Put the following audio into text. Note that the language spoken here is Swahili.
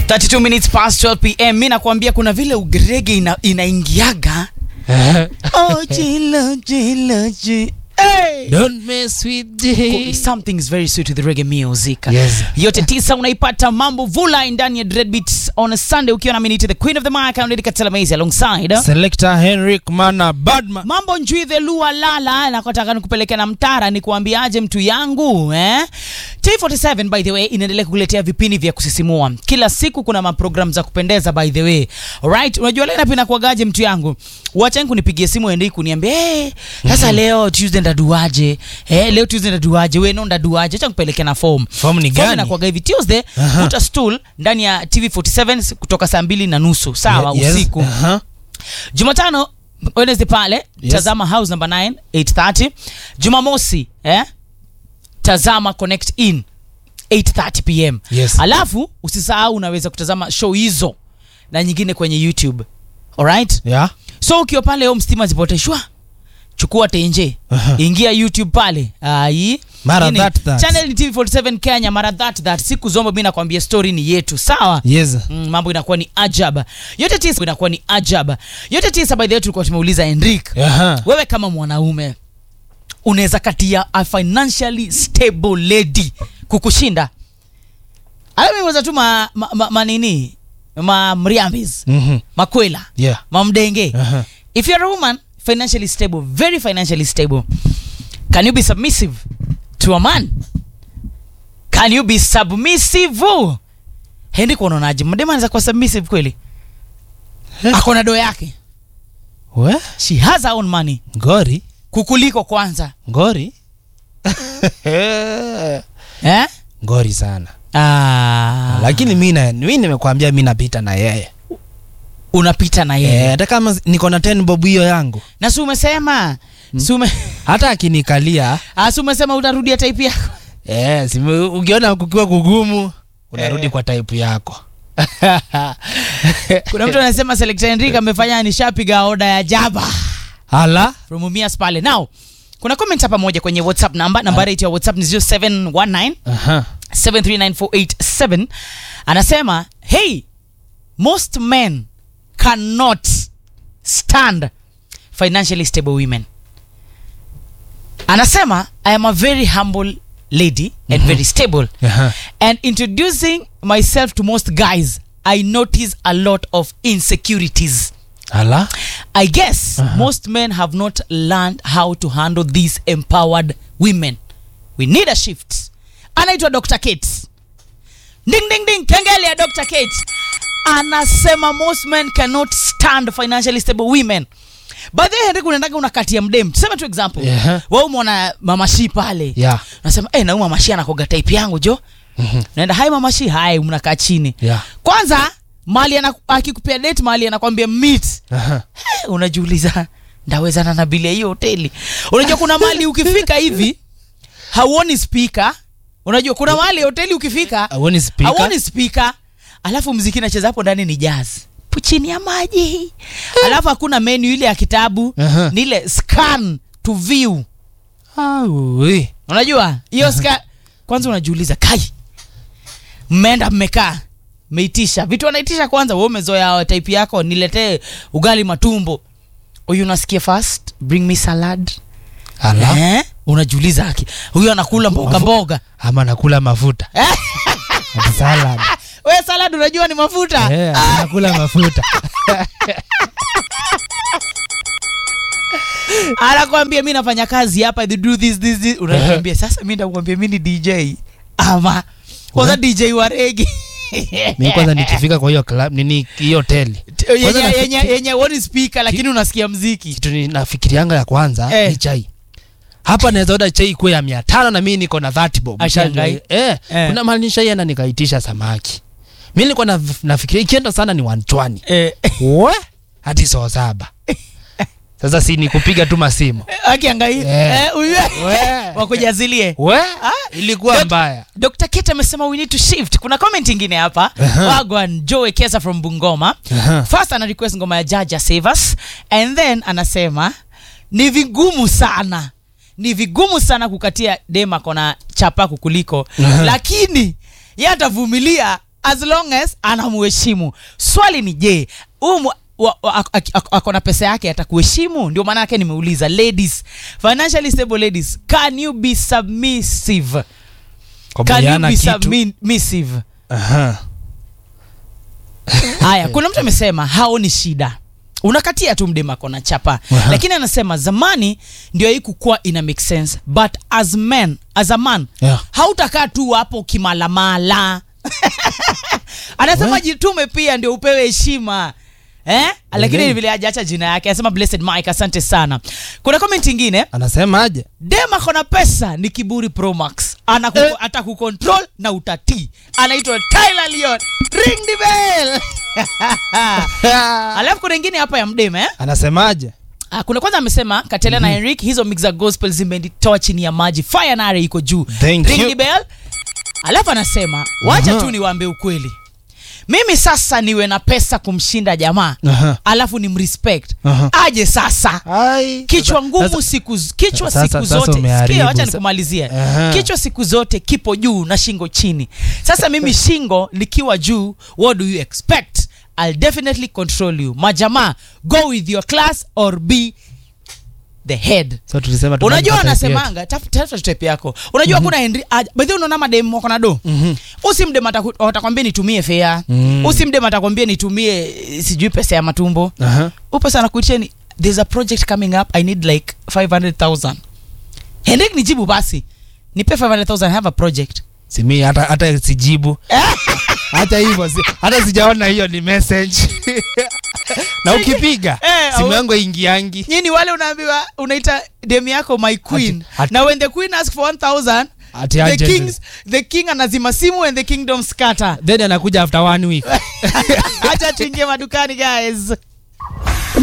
32 minutes past 12 pm mi nakwambia kuna vile ugrege ina, inaingiaga oh, jilo, jilo, ji- Hey! Don't mess with Cool. J. Something is very sweet with the reggae music. Yes. Yote tisa unaipata mambo vula ndani ya Dread Beats on a Sunday ukiwa na minute the queen of the mic and Katela Maize alongside. Selector Henrik Mana Badman. Mambo njui the lua lala nakotaka nikupeleke na mtara ni kuambiaje mtu yangu eh? T47 by the way inaendelea kukuletea vipindi vya kusisimua kila siku. Kuna maprogram za kupendeza by the way alright. Unajua leo napenda kuagaje mtu yangu, wacha kunipigie simu ende kuniambia hey, sasa leo Tuesday ndaduaje eh, leo Tuesday ndaduaje, wewe no ndaduaje, acha nikupeleke na form Form ni Form gani? inakuwaga hivi Tuesday, Aha. kuta stool ndani ya TV47 kutoka saa mbili na nusu sawa Yes. usiku Aha. Jumatano Wednesday pale Yes. tazama house number 9 830. Jumamosi eh, tazama connect in 8:30 pm. Yes. Alafu usisahau unaweza kutazama show hizo na nyingine kwenye YouTube. Alright? Yeah. So ukiwa pale home stima zipoteshwa chukua tenje Aha. ingia youtube pale ai Mara Nini? that that. channel ni tv47 kenya mara that that siku zombo mi nakwambia story ni yetu sawa Yes. Mm, mambo inakuwa ni ajab yote tisa inakuwa ni ajab yote tisa by the way tulikuwa tumeuliza Henrik Aha. wewe kama mwanaume unaweza katia a financially stable lady kukushinda alamimeweza tu ma, ma, ma, manini ma mriambis Mhm. makwela Yeah. mamdenge Aha. if you're a woman financially stable very financially stable can you be submissive to a man can you be submissive hendi kuonaonaje mdema anaweza kuwa submissive kweli Eh. akona do yake We? she has her own money Ngori. kukuliko kwanza Ngori. eh? Ngori sana. ah, Lakini mi na mi nimekwambia mi napita na yeye. unapita na yeye Eh, hata kama niko na 10 bob hiyo yangu. na si umesema si ume- Hata akinikalia ah, si umesema utarudia type yako eh, sime, ukiona kukiwa kugumu unarudi Eh. kwa type yako. kuna mtu anasema Selector Henrik amefanya nishapiga oda ya jaba Hala. from Umias pale now kuna comment hapa moja kwenye whatsapp namba nambari yetu ya whatsapp ni 0719 Aha. 7394887 anasema hey most men cannot stand financially stable women anasema i am a very humble lady and very stable Aha. and introducing myself to most guys i notice a lot of insecurities Hala. I guess Uh-huh. most men have not learned how to handle these empowered women. We need a shift. Anaitwa Dr. Kate. Ding ding ding, kengele ya Dr. Kate. Anasema most men cannot stand financially stable women. By the way, Henrik unaendaga unakatia mdem. Tuseme tu example. Yeah. Wewe umeona mama shi pale. Yeah. Unasema, "Eh, na huyu mama shi anakoga type yangu jo." Naenda, "Hai mama shi, hai mnakaa chini." Yeah. Kwanza mali ana, akikupea date mali anakwambia meet Aha. Eh, unajiuliza ndawezana na bili ya hiyo hoteli unajua kuna mali ukifika hivi hauoni spika unajua kuna mali hoteli ukifika Hauoni speaker? hauoni spika alafu mziki nacheza hapo ndani ni jazz chini ya maji alafu hakuna menu ile ya kitabu Aha. ni ile scan to view Aui. unajua hiyo ska kwanza unajiuliza kai mmeenda mmekaa mmeitisha vitu wanaitisha kwanza we umezoea type yako niletee ugali matumbo huyu unasikia fast bring me salad Hala. eh? unajiuliza aki huyu anakula mboga mboga Ama nakula mafuta. Ati salad. we salad unajua ni mafuta Eh, nakula mafuta. anakwambia mi nafanya kazi hapa they do this, this, this. unakwambia sasa mi nakwambia mi ni dj ama kwanza dj wa regi mi kwanza nikifika kwa hiyo club nini hiyo hoteli Kwanza yenye nafikiri- yenye yenye woni speaker lakini unasikia mziki kitu ni- nafikirianga ya kwanza Eh. ni chai hapa naweza oda chai kuwe ya mia tano na mi niko na 30 bob Ashangai. Nishajua- eh, Eh. kuna mali nishaienda nikaitisha samaki mi nilikuwa na, nafikiria ikienda sana ni wanchwani eh, we hadi soo saba sasa si ni kupiga tu masimu akiangai Eh. eh, huyu We. wakujazilie we ilikuwa Dok- mbaya dr kate amesema we need to shift kuna comment ingine hapa Aha. wagwan joe kesa from bungoma Aha. first ana request ngoma ya jaja save us and then anasema ni vigumu sana ni vigumu sana kukatia dem akona chapa kukuliko Aha. lakini ye atavumilia as long as anamuheshimu swali ni je huyu wa- wa- ak- ak- ak- ako na pesa yake atakuheshimu ndio maana yake nimeuliza ladies financially stable ladies can you be submissive can you Kubaliana be kitu. submissive Aha. haya kuna mtu amesema haoni shida unakatia tu mdema kona chapa Aha. lakini anasema zamani ndio hii kukuwa ina make sense but as men as a man Yeah. hautakaa tu hapo kimalamala anasema We. jitume pia ndio upewe heshima eh? lakini Okay. vile ajaacha jina yake anasema blessed mike asante sana kuna comment ingine anasemaje dem akona pesa ni kiburi pro max Anaku, Eh. atakucontrol na utatii anaitwa tyler leon ring the bell alafu kuna ingine hapa ya mdem eh? anasemaje Ah, kuna kwanza amesema katela na henrik hizo mix za gospel zimenitoa chini ya maji fire nare iko juu Thank ring you. the bell alafu anasema wacha Aha. tu niwaambie ukweli mimi sasa niwe na pesa kumshinda jamaa Aha. alafu ni mrespect Aha. aje sasa Ai, kichwa sasa- ngumu sasa- siku z- kichwa sasa- siku sasa zote umeharibu. sikia wacha Sa- nikumalizie Aha. kichwa siku zote kipo juu na shingo chini sasa mimi shingo likiwa juu what do you expect i'll definitely control you majamaa go with your class or be the head so tulisema unajua tunampa type yetu. wanasemanga tafuta tafuta type yako unajua kuna henry bedhi unaona madem wako na do Mhm. usimdem ataku- atakwambia nitumie fea Mm. usimdem atakwambia nitumie eh, sijui pesa ya matumbo Aha. upo sana kuiteni there's a project coming up i need like 500000 hendrik nijibu basi nipe 500000 I have a project simi hata hata sijibu hata hivyo si, hata sijaona hiyo ni message na ukipiga Eh, simu au- yangu ingiangi nyini wale unaambiwa unaita dem yako my queen Ati- ati- na when the queen ask for 1000 Ati the urgent. kings the king anazima simu and the kingdom scatter then anakuja after one week acha tuingie madukani guys